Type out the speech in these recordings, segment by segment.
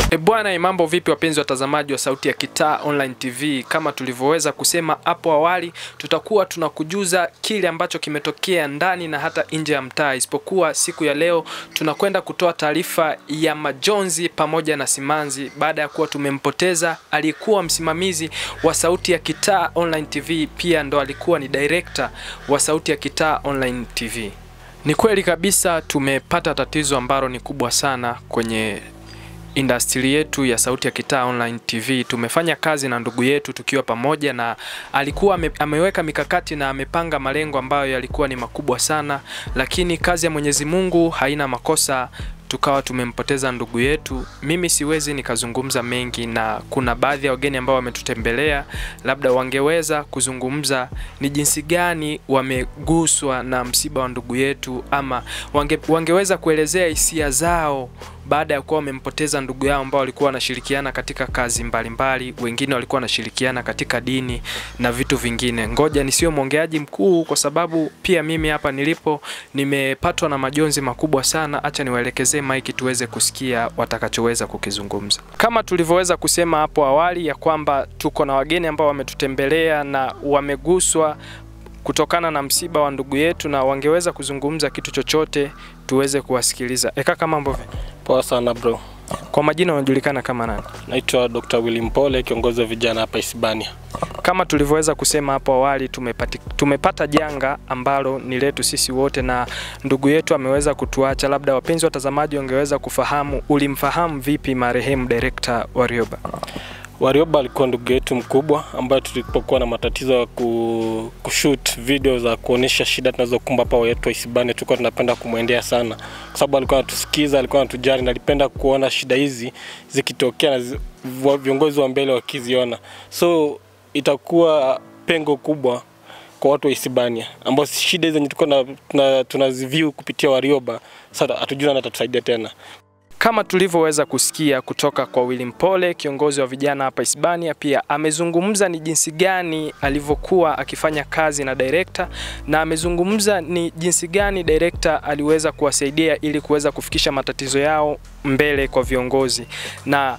E bwana, mambo vipi wapenzi watazamaji wa Sauti ya Kitaa Online TV? Kama tulivyoweza kusema hapo awali, tutakuwa tunakujuza kile ambacho kimetokea ndani na hata nje ya mtaa, isipokuwa siku ya leo tunakwenda kutoa taarifa ya majonzi pamoja na simanzi baada ya kuwa tumempoteza aliyekuwa msimamizi wa Sauti ya Kitaa Online TV, pia ndo alikuwa ni director wa Sauti ya Kitaa Online TV. Ni kweli kabisa tumepata tatizo ambalo ni kubwa sana kwenye industry yetu ya Sauti ya Kitaa Online TV. Tumefanya kazi na ndugu yetu tukiwa pamoja, na alikuwa ame, ameweka mikakati na amepanga malengo ambayo yalikuwa ni makubwa sana, lakini kazi ya Mwenyezi Mungu haina makosa tukawa tumempoteza ndugu yetu. Mimi siwezi nikazungumza mengi, na kuna baadhi ya wageni ambao wametutembelea, labda wangeweza kuzungumza ni jinsi gani wameguswa na msiba wa ndugu yetu, ama wange, wangeweza kuelezea hisia zao baada ya kuwa wamempoteza ndugu yao ambao walikuwa wanashirikiana katika kazi mbalimbali mbali, wengine walikuwa wanashirikiana katika dini na vitu vingine. Ngoja nisiwe mwongeaji mkuu, kwa sababu pia mimi hapa nilipo nimepatwa na majonzi makubwa sana. Acha niwaelekezee maiki tuweze kusikia watakachoweza kukizungumza. Kama tulivyoweza kusema hapo awali ya kwamba tuko na wageni ambao wametutembelea na wameguswa kutokana na msiba wa ndugu yetu, na wangeweza kuzungumza kitu chochote tuweze kuwasikiliza. E kaka, mambo vipi? Poa sana bro. Kwa majina unajulikana kama nani? Naitwa Dr. Willy Mpole, kiongozi wa vijana hapa Hispania. Kama tulivyoweza kusema hapo awali, tumepati, tumepata janga ambalo ni letu sisi wote na ndugu yetu ameweza kutuacha. Labda wapenzi watazamaji wangeweza kufahamu, ulimfahamu vipi marehemu director Warioba? Warioba alikuwa ndugu yetu mkubwa ambaye tulipokuwa na matatizo ya ku, kushoot video za kuonyesha shida tunazokumba hapa wetu wa Hispania, tulikuwa tunapenda kumwendea sana, kwa sababu alikuwa anatusikiza, alikuwa anatujali na alipenda kuona shida hizi zikitokea na zi, viongozi wa mbele wakiziona, so itakuwa pengo kubwa kwa watu wa Hispania ambao shida hizi tulikuwa tunaziview kupitia Warioba. Sasa hatujui nani atatusaidia tena. Kama tulivyoweza kusikia kutoka kwa Willy Mpole, kiongozi wa vijana hapa Hispania, pia amezungumza ni jinsi gani alivyokuwa akifanya kazi na director, na amezungumza ni jinsi gani director aliweza kuwasaidia ili kuweza kufikisha matatizo yao mbele kwa viongozi na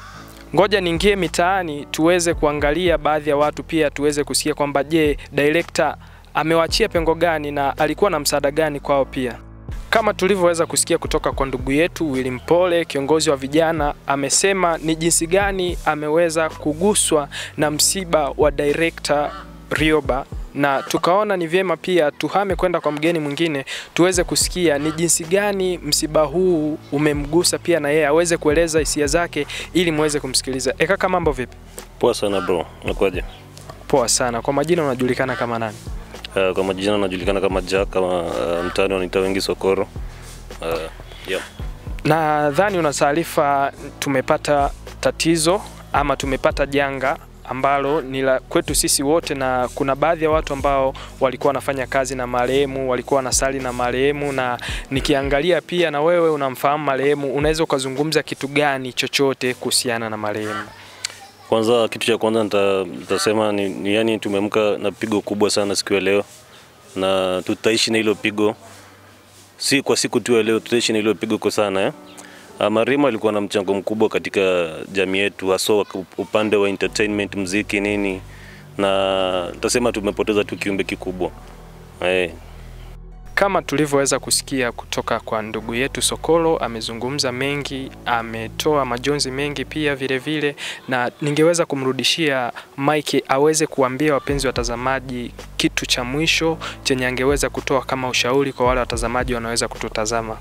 ngoja niingie mitaani tuweze kuangalia baadhi ya watu pia tuweze kusikia kwamba je, director amewachia pengo gani na alikuwa na msaada gani kwao pia. Kama tulivyoweza kusikia kutoka kwa ndugu yetu Willy Mpole, kiongozi wa vijana, amesema ni jinsi gani ameweza kuguswa na msiba wa director Rioba na tukaona ni vyema pia tuhame kwenda kwa mgeni mwingine tuweze kusikia ni jinsi gani msiba huu umemgusa pia na yeye aweze kueleza hisia zake ili muweze kumsikiliza. E kaka, mambo vipi? Poa sana bro, unakuaje? Poa sana. Kwa majina unajulikana kama nani? Uh, kwa majina unajulikana kama Jack, kama uh, mtaani wanaita wengi Sokoro. Uh, yeah. Nadhani una taarifa tumepata tatizo ama tumepata janga ambalo ni la kwetu sisi wote, na kuna baadhi ya watu ambao walikuwa wanafanya kazi na marehemu, walikuwa wanasali na marehemu, na nikiangalia pia na wewe unamfahamu marehemu, unaweza ukazungumza kitu gani chochote kuhusiana na marehemu? Kwanza, kitu cha kwanza nitasema ni, ni yani tumeamka na pigo kubwa sana siku ya leo, na tutaishi na hilo pigo, si kwa siku tu ya leo, tutaishi na hilo pigo kwa sana eh? Marehemu alikuwa na mchango mkubwa katika jamii yetu, hasa upande wa entertainment, mziki, nini, na nitasema tumepoteza tu kiumbe kikubwa eh. Kama tulivyoweza kusikia kutoka kwa ndugu yetu Sokolo, amezungumza mengi, ametoa majonzi mengi pia vile vile, na ningeweza kumrudishia Mike aweze kuambia wapenzi watazamaji kitu cha mwisho chenye angeweza kutoa kama ushauri kwa wale watazamaji wanaweza kututazama.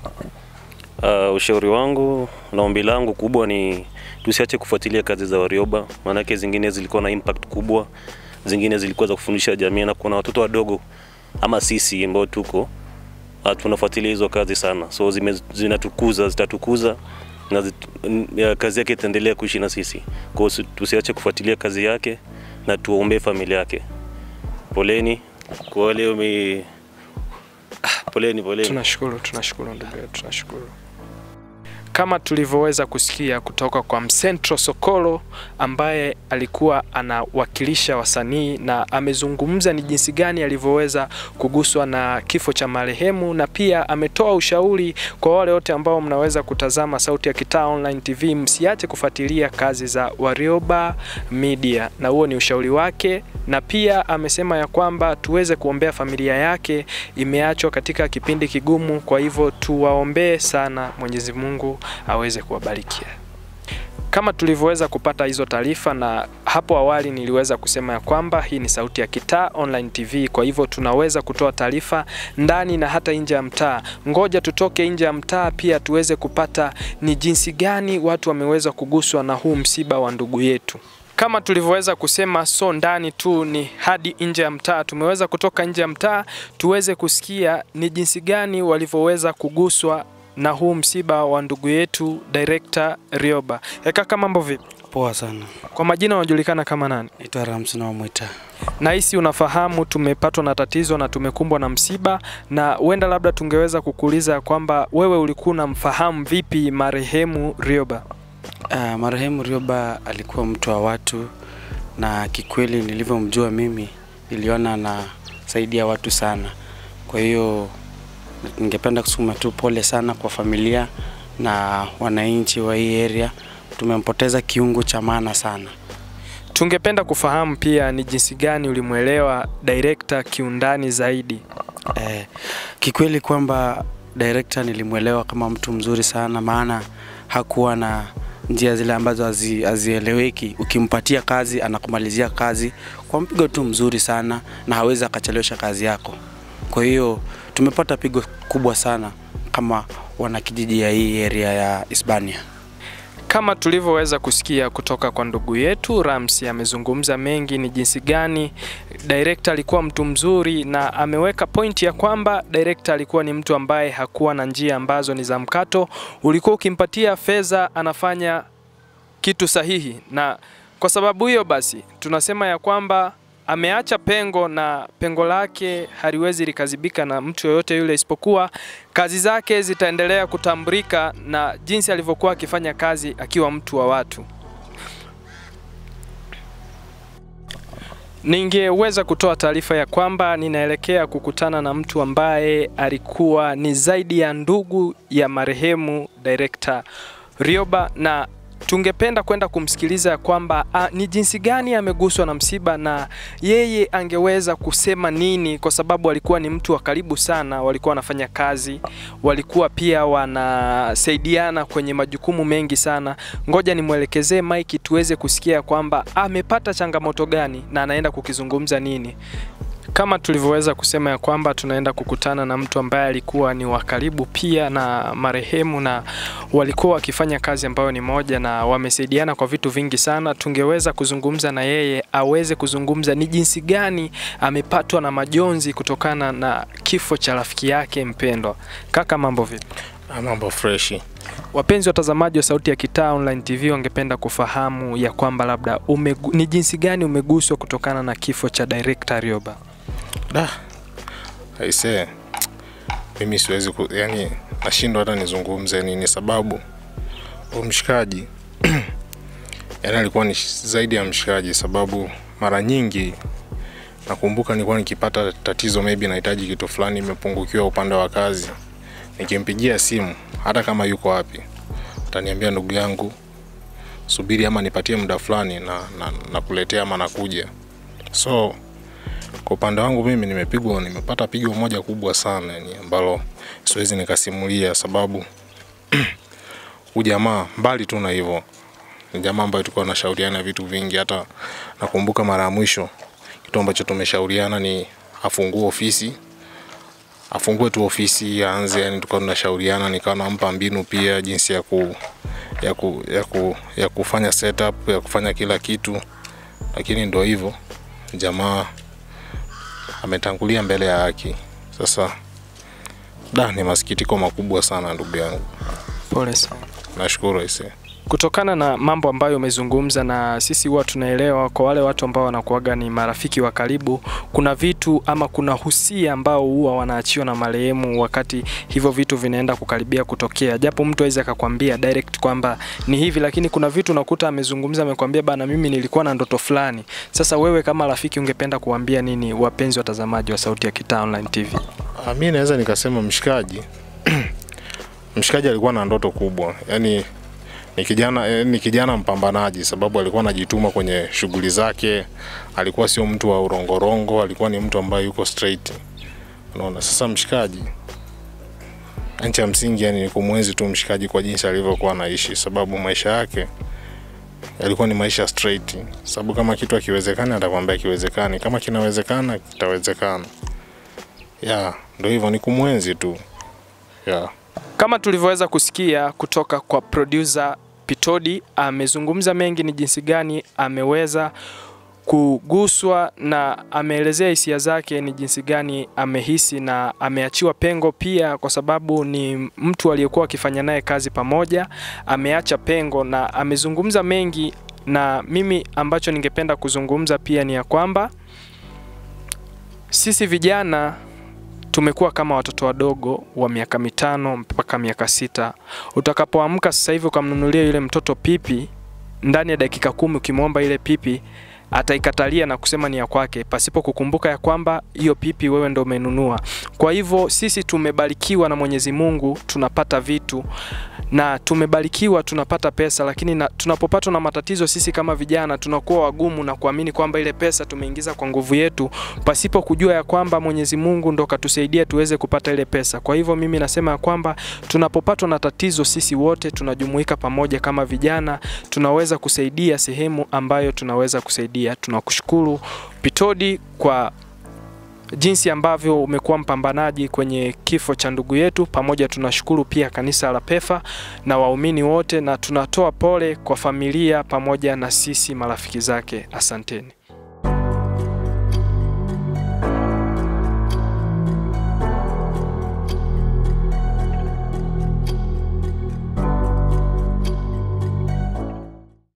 Uh, ushauri wangu na ombi langu kubwa ni tusiache kufuatilia kazi za Warioba, maanake zingine zilikuwa na impact kubwa, zingine zilikuwa za kufundisha jamii, na kuna watoto wadogo ama sisi ambao tuko tunafuatilia hizo kazi sana, so zime, zinatukuza zitatukuza na zit, ya, kazi yake itaendelea kuishi na sisi. Kwa hiyo tusiache kufuatilia kazi yake na tuombee familia yake. Poleni kwa wale wame Poleni, poleni. Tunashukuru, tunashukuru ndugu yetu, tunashukuru. kama tulivyoweza kusikia kutoka kwa Msentro Sokolo ambaye alikuwa anawakilisha wasanii na amezungumza ni jinsi gani alivyoweza kuguswa na kifo cha marehemu, na pia ametoa ushauri kwa wale wote ambao mnaweza kutazama Sauti ya Kitaa Online TV, msiache kufuatilia kazi za Warioba Media, na huo ni ushauri wake, na pia amesema ya kwamba tuweze kuombea familia yake, imeachwa katika kipindi kigumu, kwa hivyo tuwaombee sana, Mwenyezi Mungu aweze kuwabarikia kama tulivyoweza kupata hizo taarifa, na hapo awali niliweza kusema ya kwamba hii ni Sauti ya Kitaa Online TV, kwa hivyo tunaweza kutoa taarifa ndani na hata nje ya mtaa. Ngoja tutoke nje ya mtaa pia tuweze kupata ni jinsi gani watu wameweza kuguswa na huu msiba wa ndugu yetu. Kama tulivyoweza kusema, so ndani tu ni hadi nje ya mtaa. Tumeweza kutoka nje ya mtaa tuweze kusikia ni jinsi gani walivyoweza kuguswa na huu msiba wa ndugu yetu director Rioba. E kaka, mambo vipi? Poa sana. Kwa majina unajulikana kama nani? Naitwa Ramsi na Mwita. Nahisi unafahamu tumepatwa na tatizo na tumekumbwa na msiba, na huenda labda tungeweza kukuuliza kwamba wewe ulikuwa unamfahamu vipi marehemu Rioba? Uh, marehemu Rioba alikuwa mtu wa watu na kikweli nilivyomjua mimi niliona anasaidia watu sana. Kwa hiyo ningependa kusema tu pole sana kwa familia na wananchi wa hii area. Tumempoteza kiungo cha maana sana. Tungependa kufahamu pia ni jinsi gani ulimwelewa director kiundani zaidi. Eh, kikweli kwamba director nilimwelewa kama mtu mzuri sana, maana hakuwa na njia zile ambazo hazi- hazieleweki. Ukimpatia kazi anakumalizia kazi kwa mpigo tu mzuri sana, na hawezi akachelewesha kazi yako. Kwa hiyo tumepata pigo kubwa sana kama wanakijiji ya hii area ya Hispania. Kama tulivyoweza kusikia kutoka kwa ndugu yetu Ramsi, amezungumza mengi, ni jinsi gani director alikuwa mtu mzuri, na ameweka pointi ya kwamba director alikuwa ni mtu ambaye hakuwa na njia ambazo ni za mkato. Ulikuwa ukimpatia fedha anafanya kitu sahihi, na kwa sababu hiyo basi tunasema ya kwamba ameacha pengo na pengo lake haliwezi likazibika na mtu yoyote yule, isipokuwa kazi zake zitaendelea kutambulika na jinsi alivyokuwa akifanya kazi akiwa mtu wa watu. Ningeweza kutoa taarifa ya kwamba ninaelekea kukutana na mtu ambaye alikuwa ni zaidi ya ndugu ya marehemu director Rioba na tungependa kwenda kumsikiliza ya kwamba a, ni jinsi gani ameguswa na msiba na yeye angeweza kusema nini, kwa sababu alikuwa ni mtu wa karibu sana, walikuwa wanafanya kazi, walikuwa pia wanasaidiana kwenye majukumu mengi sana. Ngoja nimwelekezee Mike tuweze kusikia kwamba amepata changamoto gani na anaenda kukizungumza nini. Kama tulivyoweza kusema ya kwamba tunaenda kukutana na mtu ambaye alikuwa ni wa karibu pia na marehemu na walikuwa wakifanya kazi ambayo ni moja na wamesaidiana kwa vitu vingi sana. Tungeweza kuzungumza na yeye aweze kuzungumza ni jinsi gani amepatwa na majonzi kutokana na kifo cha rafiki yake mpendwa. Kaka, mambo vipi? Ah, Mambo freshi. Wapenzi watazamaji wa Sauti ya Kitaa Online TV wangependa kufahamu ya kwamba labda umegu, ni jinsi gani umeguswa kutokana na kifo cha director Rioba. Da. Aisee. Mimi siwezi ku, yani nashindwa hata nizungumze nini sababu huyu mshikaji yani alikuwa ni sh- zaidi ya mshikaji sababu mara nyingi nakumbuka nilikuwa nikipata tatizo maybe nahitaji kitu fulani imepungukiwa upande wa kazi nikimpigia simu hata kama yuko wapi ataniambia ndugu yangu subiri ama nipatie muda fulani na, na, na kuletea ama nakuja so kwa upande wangu mimi nimepigwa nimepata pigo moja kubwa sana yani ambalo siwezi nikasimulia sababu huyu jamaa mbali tu na hivyo ni jamaa ambaye tulikuwa tunashauriana vitu vingi hata nakumbuka mara ya mwisho kitu ambacho tumeshauriana ni afungue ofisi afungue tu ofisi aanze yani tulikuwa tunashauriana nikawa nampa mbinu pia jinsi ya ku ya, ku, ya, ku, ya kufanya setup ya kufanya kila kitu lakini ndo hivyo jamaa ametangulia mbele ya haki. Sasa da, ni masikitiko makubwa sana ndugu yangu, Pole sana. nashukuru aisee. Kutokana na mambo ambayo umezungumza na sisi huwa tunaelewa, kwa wale watu ambao wanakuaga ni marafiki wa karibu, kuna vitu ama kuna husia ambao huwa wanaachiwa na marehemu wakati hivyo vitu vinaenda kukaribia kutokea, japo mtu aweze akakwambia direct kwamba ni hivi, lakini kuna vitu unakuta amezungumza, amekwambia bana, mimi nilikuwa na ndoto fulani. Sasa wewe kama rafiki, ungependa kuambia nini wapenzi watazamaji wa Sauti ya Kitaa Online TV? Ah, mi naweza nikasema mshikaji mshikaji alikuwa na ndoto kubwa yaani ni kijana eh, ni kijana mpambanaji sababu alikuwa anajituma kwenye shughuli zake alikuwa sio mtu wa urongorongo alikuwa ni mtu ambaye yuko straight unaona sasa mshikaji nchi ya msingi yani ni kumwenzi tu mshikaji kwa jinsi alivyokuwa anaishi sababu maisha yake yalikuwa ni maisha straight sababu kama kitu akiwezekani atakwambia kiwezekani kama kinawezekana kitawezekana ya ndo hivyo ni kumwenzi tu ya Kama tulivyoweza kusikia kutoka kwa producer Pitodi, amezungumza mengi ni jinsi gani ameweza kuguswa na ameelezea hisia zake ni jinsi gani amehisi na ameachiwa pengo pia, kwa sababu ni mtu aliyekuwa akifanya naye kazi pamoja, ameacha pengo na amezungumza mengi, na mimi ambacho ningependa kuzungumza pia ni ya kwamba sisi vijana tumekuwa kama watoto wadogo wa miaka mitano mpaka miaka sita. Utakapoamka sasa hivi ukamnunulia yule mtoto pipi, ndani ya dakika kumi ukimwomba ile pipi ataikatalia na kusema ni ya kwake, pasipo kukumbuka ya kwamba hiyo pipi wewe ndo umenunua. Kwa hivyo sisi tumebarikiwa na Mwenyezi Mungu, tunapata vitu na tumebarikiwa tunapata pesa, lakini na, tunapopatwa na matatizo sisi kama vijana tunakuwa wagumu na kuamini kwamba ile pesa tumeingiza kwa nguvu yetu, pasipo kujua ya kwamba Mwenyezi Mungu ndo katusaidia tuweze kupata ile pesa. Kwa hivyo mimi nasema ya kwamba tunapopatwa na tatizo sisi wote tunajumuika pamoja kama vijana, tunaweza kusaidia sehemu ambayo tunaweza kusaidia. Tunakushukuru Pitodi kwa jinsi ambavyo umekuwa mpambanaji kwenye kifo cha ndugu yetu. Pamoja tunashukuru pia kanisa la Pefa na waumini wote, na tunatoa pole kwa familia pamoja na sisi marafiki zake. Asanteni.